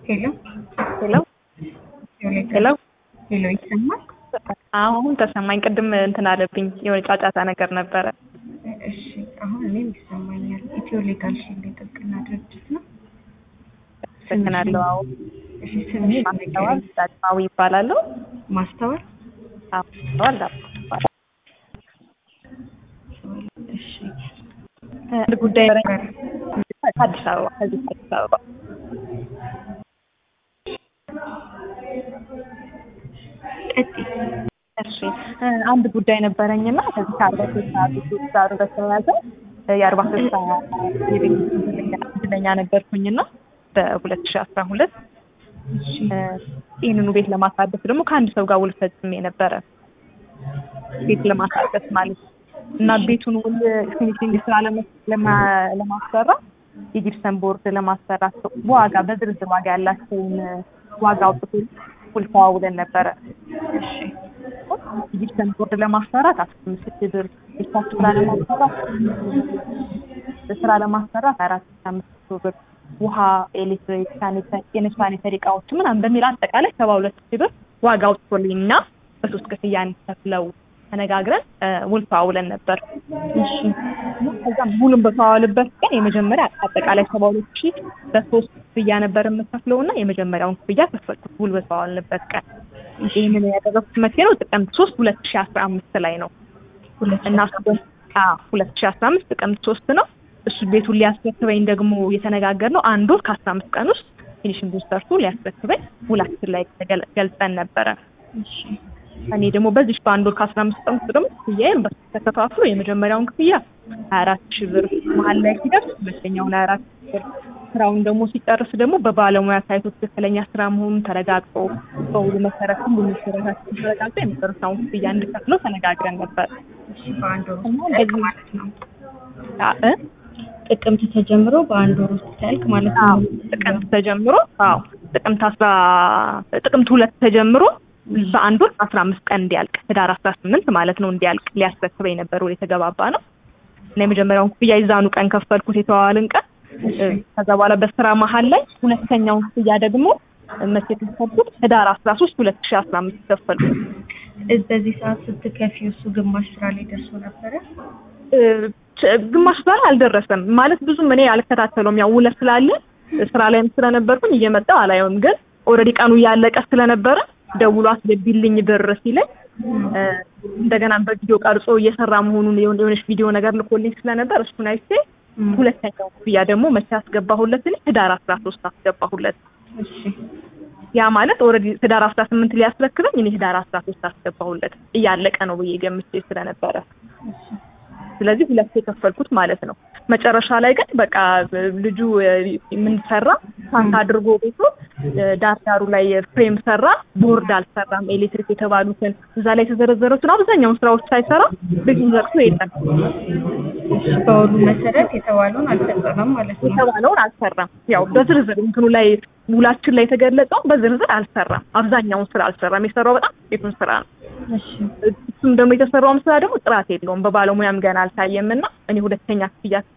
ሄሎ ሄሎ ሄሎ ሄሎ ይሰማል? አሁን ተሰማኝ። ቅድም እንትን አለብኝ የሆነ ጫጫታ ነገር ነበረ። እሺ አሁን እኔም ይሰማኛል። ኢትዮ ሌጋል ሺልድ የጥብቅና ድርጅት ነው። አመሰግናለሁ። አዎ እሺ ስምሽ ማስተዋል ዳግማዊ ይባላለሁ። ማስተዋል? አዎ ማስተዋል ዳግማዊ ይባላል። እሺ አንድ ጉዳይ ነበረኝ ከአዲስ አበባ ከዚህ ከአዲስ አበባ ቀጥይ። እሺ አንድ ጉዳይ ነበረኝና ከዚህ ከአርባ ስልሳ ጋር በተያያዘ የአርባ ስልሳ የቤት እድለኛ ነበርኩኝና በሁለት ሺህ አስራ ሁለት እሺ ይህንኑ ቤት ለማሳደስ ደግሞ ከአንድ ሰው ጋር ውል ፈጽሜ ነበረ። ቤት ለማሳደስ ማለት ነው እና ቤቱን ውል ፊኒሽንግ ስራ ለመ- ለማ- ለማሰራት የጂፕሰን ቦርድ ለማሰራት ዋጋ በዝርዝር ዋጋ ያላቸውን ዋጋ አውጥቶ ውል ተዋውለን ነበረ። እሺ የጂፕሰን ቦርድ ለማሰራት አስራ አምስት ሺህ ብር የስታፍ ስራ ለማሰራት ስራ ለማሰራት አራት ሺህ አምስት መቶ ብር ውሃ፣ ኤሌክትሪክ፣ ሳኒታ- የንብ ሳኒተሪ እቃዎች ምናምን በሚል አጠቃላይ ሰባ ሁለት ሺህ ብር ዋጋ አውጥቶልኝ እና በሶስት ክፍያ እንዲከፍለው ተነጋግረን እ ውል ተዋውለን ነበር። እሺ ከዛም ውሉን በተዋዋልበት ቀን የመጀመሪያ አጠቃላይ ሰባ ሁለት ሺህ በሶስት ክፍያ ነበር የምከፍለው እና የመጀመሪያውን ክፍያ ከፈልኩት ውል በተዋዋልንበት ቀን። ይህንን ያደረኩት መቼ ነው? ጥቅምት ሶስት ሁለት ሺህ አስራ አምስት ላይ ነው ሁለት እና ሁለት ሺህ አስራ አምስት ጥቅምት ሶስት ነው። እሱ ቤቱን ሊያስረክበኝ ደግሞ የተነጋገርነው አንድ ወር ከአስራ አምስት ቀን ውስጥ ፊኒሽንግ ሰርቶ ሊያስረክበኝ ውላችን ላይ ተገል- ገልጸን ነበረ። እሺ እኔ ደግሞ በዚህ በአንድ ወር ከአስራ አምስት ቀን ውስጥ ደግሞ ክፍያዬን በሶስት ተከፋፍሎ የመጀመሪያውን ክፍያ ሀያ አራት ሺህ ብር መሀል ላይ ሲደርስ ሁለተኛውን ሀያ አራት ሺህ ብር ስራውን ደግሞ ሲጨርስ ደግሞ በባለሙያ ታይቶ ትክክለኛ ስራ መሆኑን ተረጋግጦ በውሉ መሰረት ሁሉ መሰረታችን ተረጋግጦ የመጨረሻውን ክፍያ እንድከፍለው ተነጋግረን ነበር። እሺ በአንድ ወር እና ውስጥ ታልቅ በዚህ- ማለት ነው። አ- እ? ጥቅምት ተጀምሮ በአንድ ወር ውስጥ ታልቅ ማለት አዎ ነው። ጥቅምት ተጀምሮ አዎ ጥቅምት አስራ ጥቅምት ሁለት ተጀምሮ በአንድ ወር አስራ አምስት ቀን እንዲያልቅ ህዳር አስራ ስምንት ማለት ነው እንዲያልቅ ሊያስረክበኝ ነበር ወደ የተገባባ ነው እና የመጀመሪያውን ክፍያ ይዛኑ ቀን ከፈልኩት የተዋዋልን ቀን ከዛ በኋላ በስራ መሀል ላይ ሁለተኛውን ክፍያ ደግሞ መቼ ከፈልኩት ህዳር አስራ ሶስት ሁለት ሺ አስራ አምስት ከፈልኩት እዝ- በዚህ ሰዓት ስትከፊው እሱ ግማሽ ስራ ላይ ደርሶ ነበረ። እ፣ ች- ግማሽ ጋር አልደረሰም ማለት ብዙም እኔ አልከታተለውም ያው ውለት ስላለ ስራ ላይም ስለነበርኩኝ እየመጣው አላየውም ግን ኦልሬዲ ቀኑ እያለቀ ስለነበረ ደውሎ አስገቢልኝ ብር ሲለኝ እ፣ እንደገና በቪዲዮ ቀርጾ እየሰራ መሆኑን የሆነ- የሆነች ቪዲዮ ነገር ልኮልኝ ስለነበር እሱን አይቼ ሁለተኛው ክፍያ ደግሞ መቼ አስገባሁለት እኔ ህዳር አስራ ሶስት አስገባሁለት እሺ ያ ማለት ኦልሬዲ ህዳር አስራ ስምንት ሊያስረክበኝ እኔ ህዳር አስራ ሶስት አስገባሁለት እያለቀ ነው ብዬ ገምቼ ስለነበረ ስለዚህ ሁለት የከፈልኩት ማለት ነው። መጨረሻ ላይ ግን በቃ ልጁ ምን ሰራ ታንክ አድርጎ ቤቱ ዳር ዳሩ ላይ ፍሬም ሰራ፣ ቦርድ አልሰራም። ኤሌክትሪክ የተባሉትን እዛ ላይ የተዘረዘሩትን አብዛኛውን ስራዎች ሳይሰራ ቤቱን ዘግቶ የለም። በውሉ መሰረት የተባለውን አልፈጸመም ማለት ነው። የተባለውን አልሰራም። ያው በዝርዝር እንትኑ ላይ ውላችን ላይ የተገለጸው በዝርዝር አልሰራም። አብዛኛውን ስራ አልሰራም። የሰራው በጣም ቤቱን ስራ ነው። እሺ እሱም ደግሞ የተሰራውም ስራ ደግሞ ጥራት የለውም። በባለሙያም ገና አልታየም እና እኔ ሁለተኛ ክፍያ